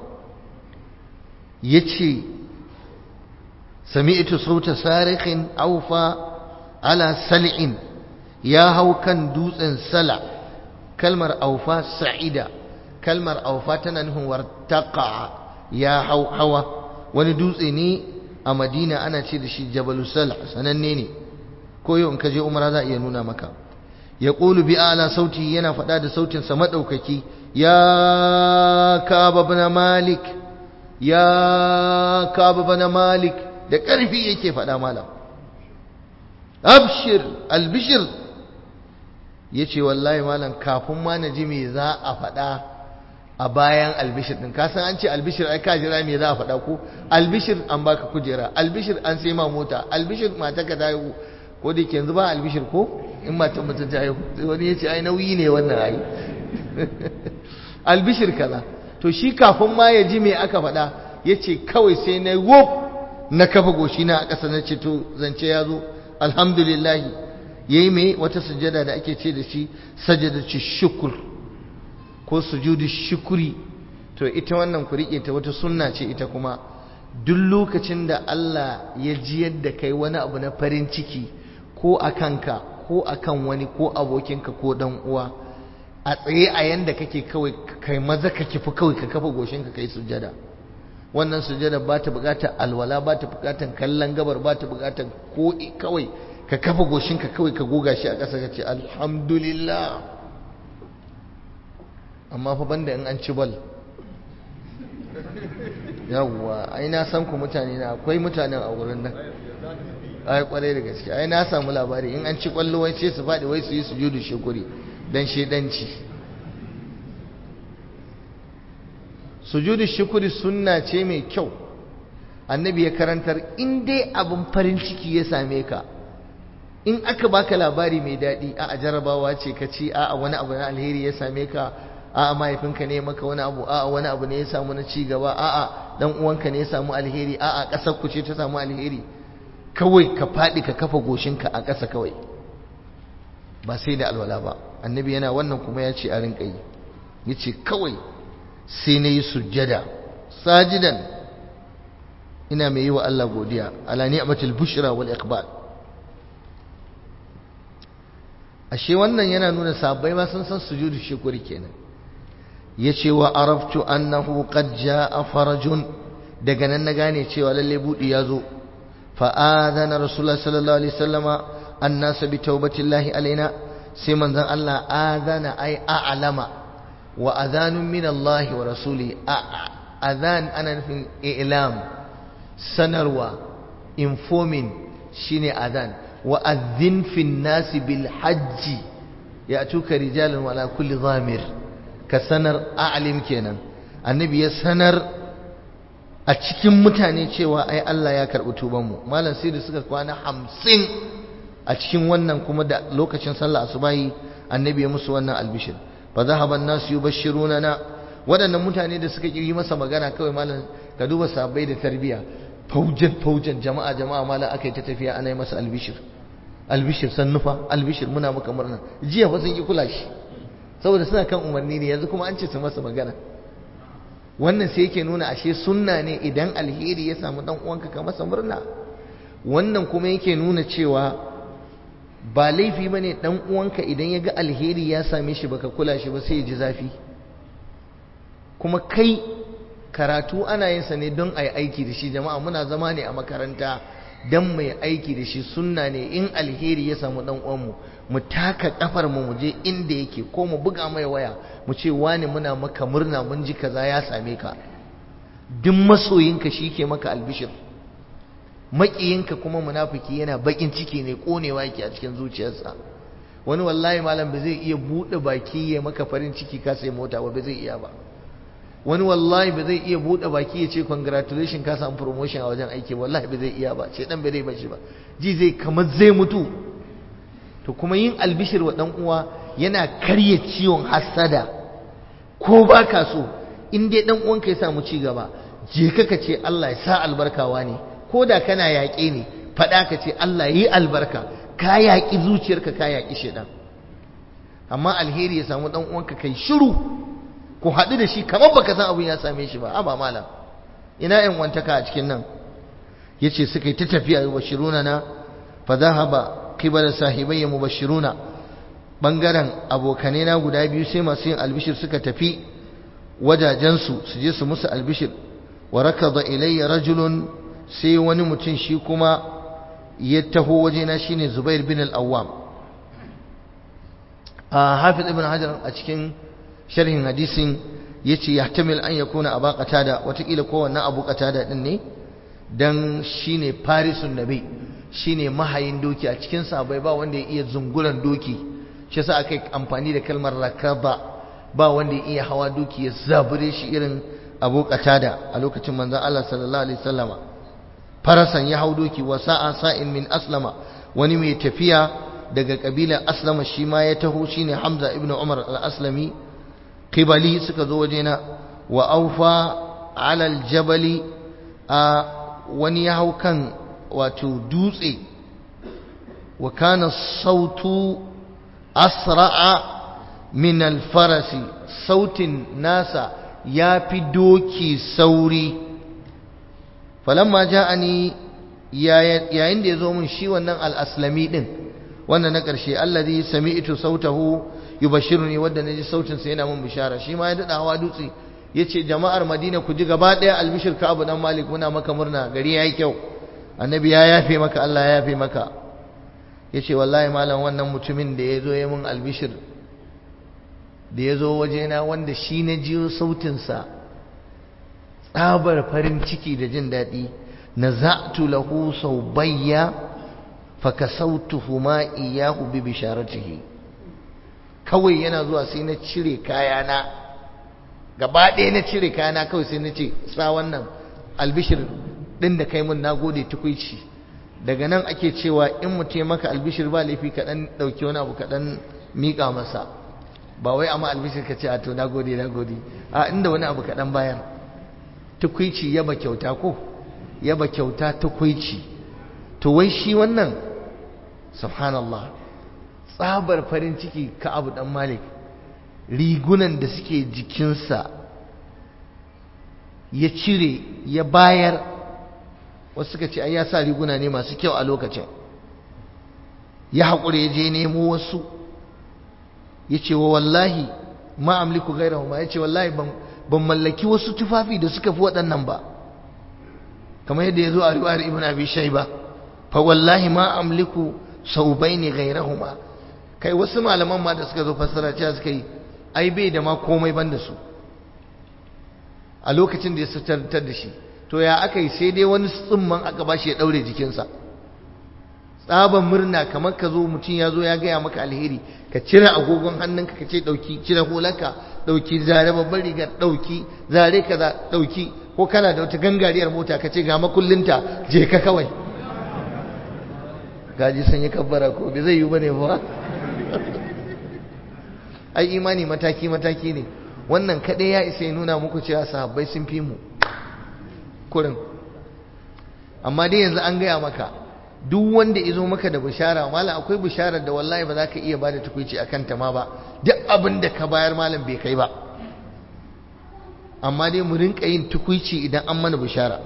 yace sami'tu sauta sarikhin aufa ala sal'in ya hau kan dutsen sala kalmar aufa sa'ida kalmar aufa tana nufin wartaqa ya hau hawa wani dutse ne a madina ana ce da shi jabalu sala sananne ne ko yau in ka je umara za a iya nuna maka ya ƙulu bi ala sauti yana faɗa da sautinsa maɗaukaki ya kaba bana malik ya kaba bana malik da ƙarfi yake faɗa malam abshir albishir ya ce wallahi malam kafin ma na ji me za a faɗa a bayan albishir ɗin kasan an ce albishir ai ka jira me za a faɗa ko albishir an baka kujera albishir an sai ma mota albishir mata ka ta haihu ko da ke yanzu ba albishir ko in matan mutum ta haihu wani ya ce ai nauyi ne wannan ai albishir kaza to shi kafin ma ya ji me aka faɗa ya ce kawai sai na wop na kafa goshi na a ƙasa na ce to zance ya zo alhamdulillah ya yi mai wata sujada da ake ce da shi sajada ce shukur ko sujudu shukuri to ita wannan ku riƙe ta wata sunna ce ita kuma duk lokacin da Allah ya ji yadda kai wani abu na farin ciki ko a kanka ko a kan wani ko abokinka ko dan uwa a tsaye a yanda kake kawai kai maza ka kifi kawai ka kafa goshinka kai sujada wannan sujada ba ta bukatar alwala ba ta bukatar kallon gabar ba ta bukatar ko kawai ka kafa goshinka kawai ka goga shi a ƙasa ka ce alhamdulillah amma fa banda in an ci bal yawwa ai na san ku mutane na akwai mutanen a wurin nan ai kwarai da gaske ai na samu labari in an ci kwallo wai sai su faɗi wai su yi sujudu shukuri dan shedanci sujudu shukuri sunna ce mai kyau annabi ya karantar in dai abin farin ciki ya same ka in aka baka labari mai daɗi a jarabawa ce ka ci a wani abu na alheri ya same ka a'a mahaifinka ne maka wani abu a'a wani abu ne ya samu na ci gaba a'a dan uwanka ne ya samu alheri a'a ƙasar ku ce ta samu alheri kawai ka faɗi ka kafa goshinka a ƙasa kawai ba sai da alwala ba annabi yana wannan kuma ya ce a rinka yi ya ce kawai sai na yi sujjada sajidan ina mai yi wa Allah godiya ala ni'matul bushra wal iqbal ashe wannan yana nuna sabbai ma sun san sujudu shukuri kenan yace wa araftu annahu qad jaa farajun daga nan na gane cewa lalle budi yazo fa adana rasulullah sallallahu alaihi wasallama annas bi taubatillahi alaina sai manzon Allah adana ai a'lama wa adhanun min Allah wa rasuli adhan ana nufin i'lam sanarwa informing shine adhan wa adhin fin nasi bil hajji ya tuka rijalan wala kulli zamir ka sanar a'lim kenan annabi ya sanar a cikin mutane cewa ai Allah ya karɓi tubanmu malam sai da suka kwana hamsin a cikin wannan kuma da lokacin sallah asubahi annabi ya musu wannan albishir fa zahaba an-nasu yubashshiruna na waɗannan mutane da suka yi masa magana kawai malam ka duba sabai da tarbiya faujan faujan jama'a jama'a malam aka yi ta tafiya ana yi masa albishir albishir sannufa albishir muna maka murna jiya fa sun ki kula shi saboda suna kan umarni ne yanzu kuma an ce su masa magana wannan sai yake nuna ashe sunna ne idan alheri ya samu dan uwanka ka masa murna wannan kuma yake nuna cewa ba laifi bane dan uwanka idan ya ga alheri ya same shi baka kula shi ba sai ya ji zafi kuma kai karatu ana yin sa ne don a yi aiki da shi jama'a muna zama ne a makaranta don mai aiki da shi sunna ne in alheri ya samu dan uwanmu mu taka kafar mu je inda yake ko mu buga mai waya mu ce wani muna maka murna mun ji kaza ya same ka duk masoyinka shi ke maka albishir maƙiyinka kuma munafiki yana bakin ciki ne konewa yake a cikin zuciyarsa wani wallahi malam ba zai iya buɗe baki ya maka farin ciki ka sai mota ba ba zai iya ba wani wallahi ba zai iya buɗe baki ya ce congratulation ka samu promotion a wajen aiki wallahi ba zai iya ba ce dan ba zai bashi ba ji zai kamar zai mutu to kuma yin albishir wa dan uwa yana karya ciwon hasada ko ba ka so in dai dan uwanka ya samu ci gaba je ka ka ce Allah ya sa albarkawa ne ko da kana yaƙe ne faɗa ka ce Allah yi albarka ka yaƙi zuciyarka ka yaƙi shedan amma alheri ya samu dan uwanka kai shiru ku haɗu da shi kamar baka san abin ya same shi ba aba malam ina yan wantaka a cikin nan yace suka yi ta tafiya yubashiruna na fa dhahaba qibala sahibayya mubashiruna bangaren abokanai na guda biyu sai masu yin albishir suka tafi wajajensu su je su musu albishir wa rakada ilayya rajulun sai wani mutum shi kuma ya taho wajena shine Zubair bin al-Awwam a Hafiz ibn Hajar a cikin sharhin hadisin yace yahtamil an yakuna aba qatada watakila ko wannan abu qatada din ne dan shine farisun nabi shine mahayin doki a cikin sahabbai ba wanda ya iya zunguran doki shi yasa aka amfani da kalmar rakaba ba wanda ya iya hawa doki ya zabure shi irin abu qatada a lokacin manzon Allah sallallahu alaihi wasallama farasan ya hau doki wa sa'a sa'in min aslama wani mai tafiya daga kabilar aslama shi ma ya taho shine hamza ibnu umar al-aslami qibali suka zo wajena wa aufa ala al-jabali a wani ya hau kan wato dutse wa kana sautu asra'a min al-farasi sautin nasa ya fi doki sauri falamma ja'ani yayin da ya zo min shi wannan al-aslami din wannan na ƙarshe allazi sami'tu sautahu yubashiruni wanda naji sautin sa yana mun bishara shi ma ya dada hawa dutse yace jama'ar Madina ku ji gaba daya albishir ka Abu dan Malik muna maka murna gari yayi kyau annabi ya yafe maka Allah ya yafe maka yace wallahi malam wannan mutumin da yazo ya mun albishir da yazo wajena wanda shi na jiyo sautin sa tsabar farin ciki da jin daɗi naza'tu lahu saubayya fakasautuhuma iyahu bi bisharatihi kawai yana zuwa sai na cire kayana gaba ɗaya na cire kayana kawai sai na ce sa wannan albishir ɗin da kai mun nagode tukuici daga nan ake cewa in mutum maka albishir ba laifi kaɗan ɗauki wani abu kaɗan miƙa masa ba wai amma albishir ka ce a to nagode nagode a inda wani abu kaɗan bayan tukuici yaba kyauta ko yaba kyauta tukuici to wai shi wannan subhanallah tsabar farin ciki ka abu dan malik rigunan da suke jikinsa ya cire ya bayar wasu suka ce ai ya sa riguna ne masu kyau a lokacin ya haƙura ya je nemo wasu ya ce wa wallahi ma amliku gairahu ma ya ce wallahi ban mallaki wasu tufafi da suka fi waɗannan ba kamar yadda ya zo a riwayar ibn abi shayba fa wallahi ma amliku saubaini ghairahuma kai wasu malaman ma da suka zo fassara cewa suka yi ai bai da ma komai ban da su a lokacin da ya sutartar da shi to ya aka yi sai dai wani tsumman aka ba shi ya ɗaure jikinsa tsaban murna kamar ka zo mutum ya zo ya gaya maka alheri ka cire agogon hannunka ka ce ɗauki cire hulanka ɗauki zare babban rigar ɗauki zare kaza ɗauki ko kana da wata gangariyar mota ka ce ga makullinta je ka kawai gaji sun yi kabbara ko bai zai yi bane ba ai imani mataki mataki ne wannan kaɗai ya isa ya nuna muku cewa sahabbai sun fi mu kurin amma dai yanzu an gaya maka duk wanda izo maka da bishara malam akwai bisharar da wallahi ba za ka iya bada tukuici akan ta ma ba duk abin da ka bayar malam bai kai ba amma dai mu rinka yin tukuici idan an mana bishara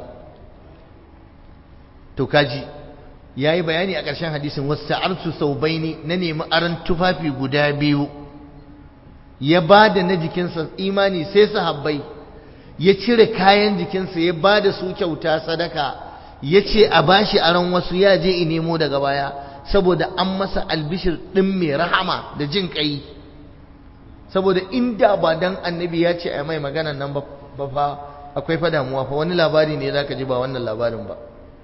to kaji yayi bayani a ƙarshen hadisin wasta'artu saubaini na nemi aran tufafi guda biyu ya bada na jikinsa imani sai sahabbai ya cire kayan jikinsa ya bada su kyauta sadaka ya ce a bashi aron wasu ya je i nemo daga baya saboda an masa albishir ɗin mai rahama da jin ƙai saboda inda ba dan annabi ya ce a mai maganan nan ba fa akwai fa damuwa fa wani labari ne za ka ji ba wannan labarin ba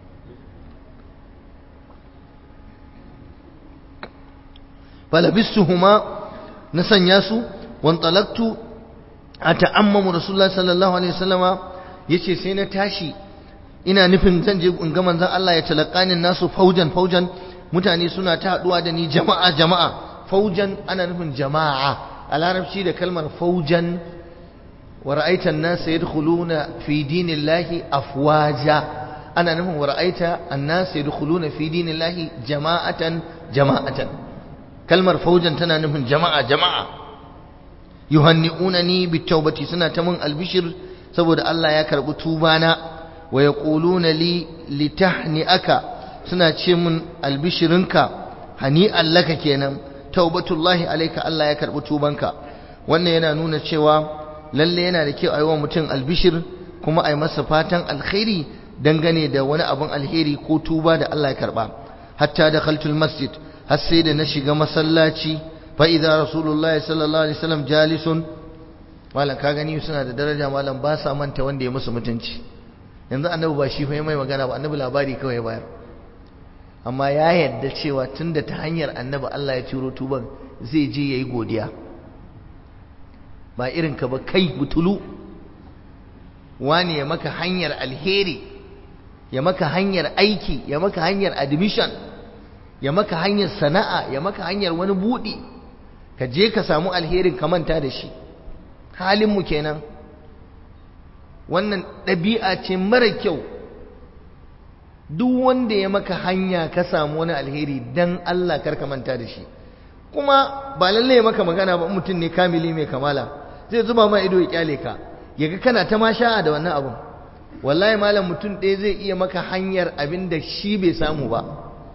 falabistuhuma na sanya su wantalaktu a ta'ammamu rasulullah sallallahu alaihi wasallama yace sai na tashi ina nufin zan je in ga manzon Allah ya talaqani nasu faujan faujan mutane suna ta haduwa da ni jama'a jama'a faujan ana nufin jama'a a larabci da kalmar faujan wa ra'aita an-nas yadkhuluna fi dinillahi afwaja ana nufin wa ra'aita an-nas yadkhuluna fi dinillahi jama'atan jama'atan kalmar faujan tana nufin jama'a jama'a yuhanni'unani bitawbati suna ta mun albishir saboda Allah ya karbi tubana wa yaquluna li litahni'aka suna ce mun albishirinka hani'an laka kenan taubatullahi alayka Allah ya karbi tubanka wannan yana nuna cewa lalle yana da kyau a yi wa mutum albishir kuma a yi masa fatan alkhairi dangane da wani abin alheri ko tuba da Allah ya karba hatta da khaltul masjid har sai da na shiga masallaci fa idza rasulullahi sallallahu alaihi wasallam jalisun malam ka gani suna da daraja malam ba sa manta wanda ya musu mutunci yanzu annabi ba shi fa mai magana ba annabi labari kawai bayar amma ya yadda cewa tunda ta hanyar annabi Allah ya turo tuban zai je yayi godiya ba irin ka ba kai butulu wani ya maka hanyar alheri ya maka hanyar aiki ya maka hanyar admission ya maka hanyar sana'a ya maka hanyar wani buɗi ka je ka samu alherin ka manta da shi halinmu kenan wannan ɗabi'a ce mara kyau duk wanda ya maka hanya ka samu wani alheri dan Allah kar ka manta da shi kuma ba lalle maka magana ba mutum ne kamili mai kamala zai zuba ma ido ya kyale ka yaga kana ta ma sha'a da wannan abun wallahi malam mutum ɗaya zai iya maka hanyar abin da shi bai samu ba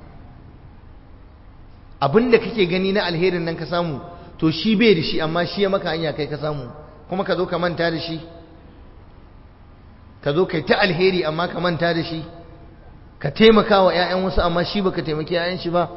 abin da kake gani na alherin nan ka samu to shi bai da shi amma shi ya maka hanya kai ka samu kuma ka zo ka manta da shi ka zo kai ta alheri amma ka manta da shi ka taimaka wa 'ya'yan wasu amma shi baka taimaki 'ya'yan shi ba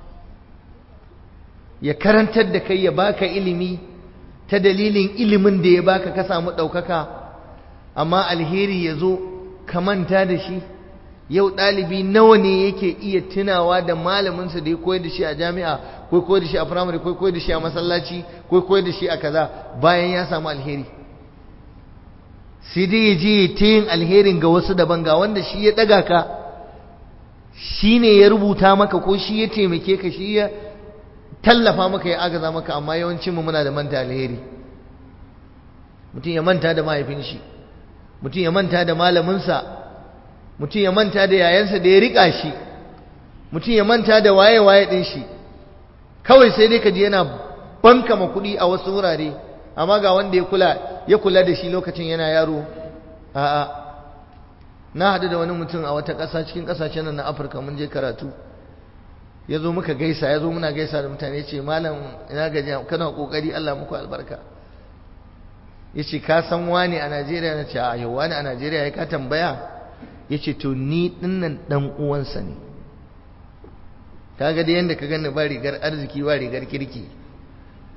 ya karantar da kai ya baka ilimi ta dalilin ilimin da ya baka ka samu ɗaukaka amma alheri ya zo ka manta da shi yau ɗalibi nawa ne yake iya tunawa da malaminsa da ya koyar da shi a jami'a ko koyar da shi a firamare ko koyar da shi a masallaci ko koyar da shi a kaza bayan ya samu alheri sai dai ya je ta yin alherin ga wasu daban ga wanda shi ya ɗaga ka shi ne ya rubuta maka ko shi ya taimake ka shi ya tallafa maka ya agaza maka amma yawancin mu muna da manta alheri mutum ya manta da mahaifin shi mutum ya manta da malaminsa mutum ya manta da yayansa da ya rika shi mutum ya manta da waye-waye ɗin shi kawai sai dai ka ji yana banka ma kuɗi a wasu wurare amma ga wanda ya kula ya kula da shi lokacin yana yaro a'a na haɗu da wani mutum a wata ƙasa cikin ƙasashen nan na afirka mun je karatu ya zo muka gaisa ya zo muna gaisa da mutane ce malam ina gaji kana ƙoƙari allah muku albarka ya ce ka san wani a najeriya na ce a yau wani a najeriya ya ka tambaya ya ce to ni dinnan dan uwansa ne kaga da yadda ka gani ba rigar arziki ba rigar kirki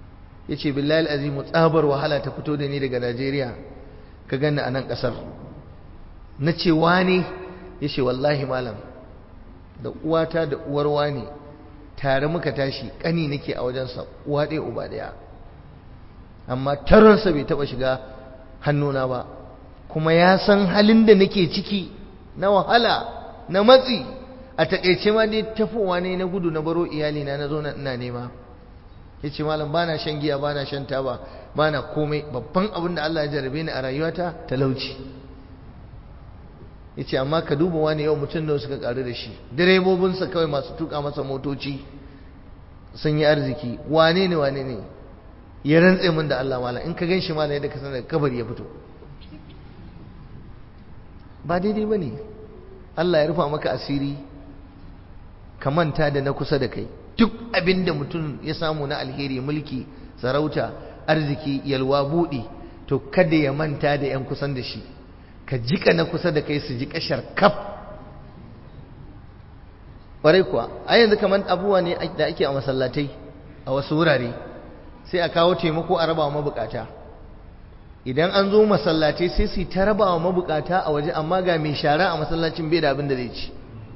ya ce billahi azimu tsabar wahala ta fito da ni daga najeriya ka gani a nan ƙasar na ce wane ya ce wallahi malam da uwata da uwar wane tare muka tashi ƙani nake a wajensa uwa ɗaya uba ɗaya amma taronsa bai taɓa shiga hannuna ba kuma ya san halin da nake ciki na wahala na matsi a taƙaice ma dai tafowa ne na gudu na baro iyalina na zo na ina nema ya ce malam ba na shan giya ba na shan taba ba na komai babban abin da Allah ya jarabe ni a rayuwata talauci ya ce amma ka duba wani yau mutum da suka karu da shi direbobinsa kawai masu tuka masa motoci sun yi arziki wane ne wane ne ya rantse min da Allah malam in ka gan shi malam yadda ka sanar kabari ya fito ba daidai ba ne Allah ya rufa maka asiri ka manta da na kusa da kai duk abin da mutum ya samu na alheri mulki sarauta arziki yalwa buɗi to kada ya manta da 'yan kusan da shi ka jika na kusa da kai su ji kashar kaf ƙwarai kuwa a yanzu kamar abubuwa ne da ake a masallatai a wasu wurare sai a kawo taimako a raba wa mabukata idan an zo masallatai sai su ta raba wa mabukata a waje amma ga mai shara a masallacin bai da abin da zai ci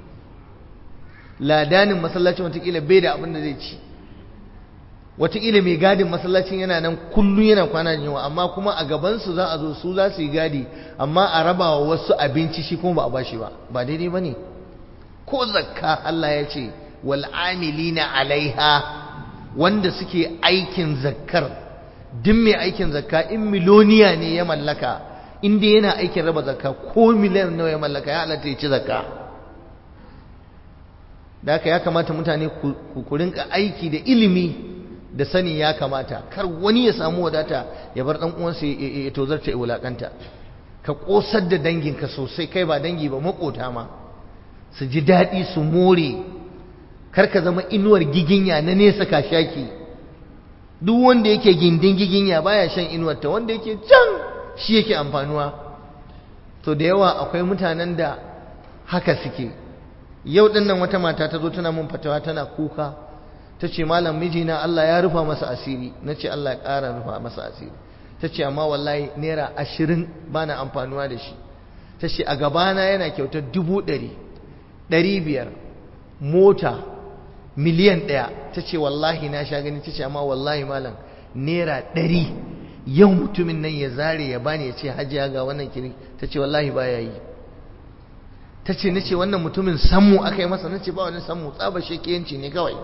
ladanin masallacin watakila bai da abin da zai ci watakila mai gadin masallacin yana nan kullum yana kwana da yawa amma kuma a gabansu za a zo su za su yi gadi amma a raba wa wasu abinci shi kuma ba a bashi ba ba daidai ba ne ko zakka Allah ya ce wal amilina alaiha wanda suke aikin zakkar duk mai aikin zakka in miloniya ne ya mallaka in dai yana aikin raba zakka ko miliyan nawa ya mallaka ya halatta ya ci zakka da haka ya kamata mutane ku rinka aiki da ilimi da sani ya kamata kar wani ya samu wadata ya bar dan uwansa ya tozarta ya wulakanta ka kosar da danginka sosai kai ba dangi ba makota ma su ji daɗi su more kar ka zama inuwar giginya na nesa ka shaki duk wanda yake gindin giginya baya shan inuwar ta wanda yake can shi yake amfanuwa to da yawa akwai mutanen da haka suke yau din nan wata mata ta zo tana mun fatawa tana kuka ta ce malam mijina Allah ya rufa masa asiri na ce Allah ya ƙara rufa masa asiri ta ce amma wallahi naira ashirin ba na amfanuwa da shi ta ce a gabana yana kyautar dubu ɗari ɗari biyar mota miliyan ɗaya ta ce wallahi na sha gani ta ce amma wallahi malam naira ɗari yau mutumin nan ya zare ya bani ya ce hajiya ga wannan kiri ta ce wallahi ba ya yi ta ce na ce wannan mutumin sammu aka yi masa na ce ba wani sammu tsaba shekiyanci ne kawai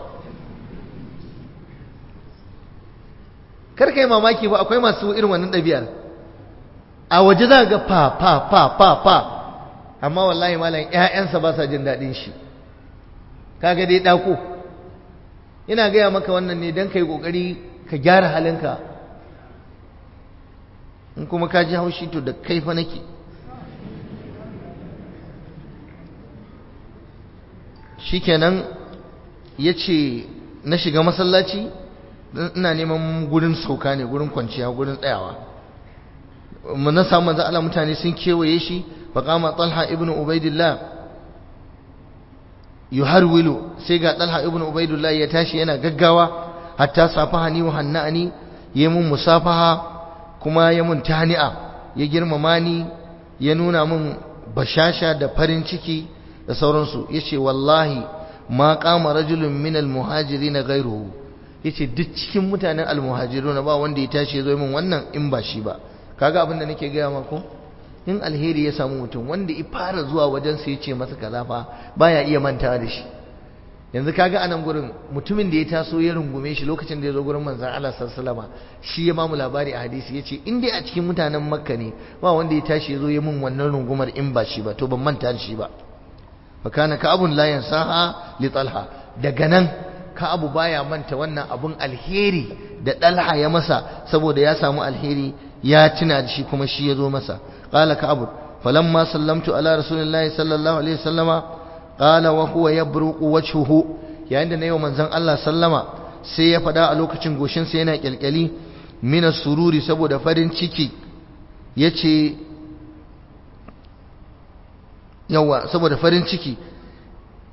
kar ka yi mamaki ba akwai masu irin wannan ɗabi'ar a waje za ga fa fa fa fa fa amma wallahi malam ƴaƴansa ba sa jin daɗin shi kaga dai ɗako ina gaya maka wannan ne don ka yi ƙoƙari ka gyara halinka in kuma ka ji haushi to da kaifa nake shikenan ya ce na shiga masallaci ina neman gurin sauka ne gurin kwanciya gurin tsayawa mun na samu manzo Allah mutane sun kewaye shi fa qama Talha ibn Ubaidillah yuharwilu sai ga Talha ibn Ubaidillah ya tashi yana gaggawa hatta safahani wa hannani ya mun musafaha kuma ya mun tani'a ya girmama ni ya nuna mun bashasha da farin ciki da sauransu yace wallahi ma qama rajulun min al-muhajirin ghayruhu yace duk cikin mutanen almuhajirun ba wanda ya tashi ya zo min wannan in ba shi ba kaga abin da nake gaya mako in alheri ya samu mutum wanda ya fara zuwa wajen sa yace masa kaza fa baya iya mantawa da shi yanzu kaga anan gurin mutumin da ya taso ya rungume shi lokacin da ya zo gurin manzon Allah sallallahu alaihi shi ya mamu labari a hadisi yace in dai a cikin mutanen makka ne ba wanda ya tashi ya zo ya min wannan rungumar in ba shi ba to ban manta da shi ba fa kana ka abun la yansaha li talha daga nan Ka'abu baya manta wannan abun alheri da Dalha ya masa saboda ya samu alheri ya tuna da shi kuma shi ya zo masa qala Ka'abu falamma sallamtu ala rasulillahi sallallahu alaihi wasallama qala wa huwa yabruqu wajhuhu yayin da nayi wa manzon Allah sallama sai ya fada a lokacin goshin sa yana kyalkyali mina sururi saboda farin ciki yace yawa saboda farin ciki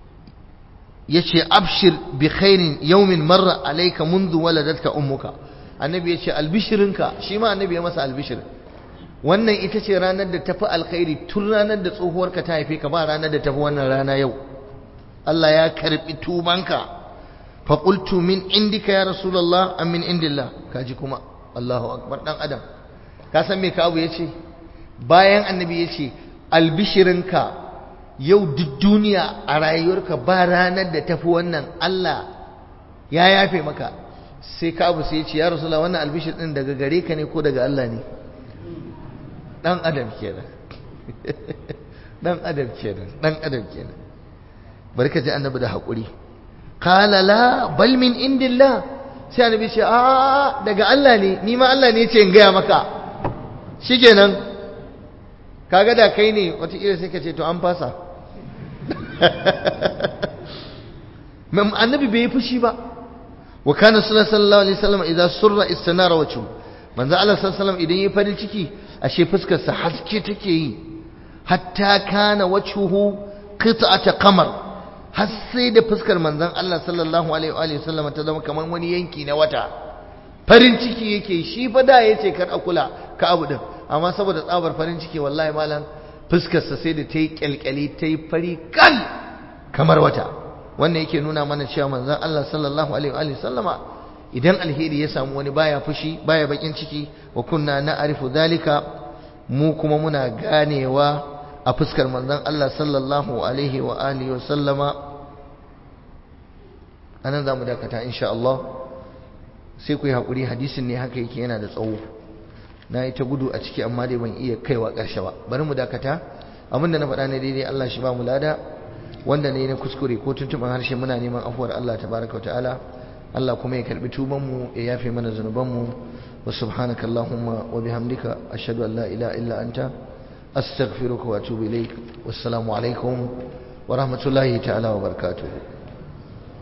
yace abshir bi khairin yawmin marra alayka mundu waladatka ummuka annabi ya ce albishirinka shi ma annabi ya masa albishir wannan ita ce ranar da tafi alkhairi tun ranar da tsohuwarka ta haife ka ba ranar da tafi wannan rana yau Allah ya karbi tubanka fa qultu min indika ya rasulullah am min indillah kaji kuma Allahu akbar dan adam ka san me kawo yace bayan annabi yace albishirinka yau duk duniya a rayuwarka ba ranar da tafi wannan Allah ya yafe maka sai ka abu sai ya ce ya rasulullah wannan albishir din daga gare ka ne ko daga Allah ne dan adam kenan dan adam kenan dan adam kenan bari ka ji annabi da hakuri qala la bal min indillah sai annabi ce a daga Allah ne ni ma Allah ne ya ce in gaya maka shikenan kaga da kai ne wata ira sai ka ce to an fasa annabi bai yi fushi ba wa kana sallallahu alaihi wasallam idza surra istanara wajhu manzo Allah sallallahu alaihi wasallam idan yayi farin ciki ashe fuskar sa haske take yi hatta kana wajhuhu qit'ata qamar har sai da fuskar manzon Allah sallallahu alaihi wasallam ta zama kamar wani yanki na wata farin ciki yake shi fa da yace kar a kula ka abu din amma saboda tsabar farin ciki wallahi malam fuskar sa sai da ta yi kyalkyali ta yi fari kal kamar wata wannan yake nuna mana cewa manzon Allah sallallahu alaihi wa sallama idan alheri ya samu wani baya fushi baya bakin ciki wa kunna na'rifu zalika mu kuma muna ganewa a fuskar manzon Allah sallallahu alaihi wa alihi wa sallama anan zamu dakata insha Allah sai ku yi hakuri hadisin ne haka yake yana da tsawo na yi ta gudu a ciki amma dai ban iya kaiwa ƙarshe ba bari mu dakata abinda na faɗa ne daidai Allah shi ba mu lada wanda ne na kuskure ko tuntuban harshe muna neman afuwar Allah tabaraka ta'ala Allah kuma ya karbi tuban mu ya yafe mana zanuban mu wa subhanaka allahumma wa bihamdika ashhadu an la ilaha illa anta astaghfiruka wa atubu ilaik wassalamu alaikum wa rahmatullahi ta'ala wa barakatuh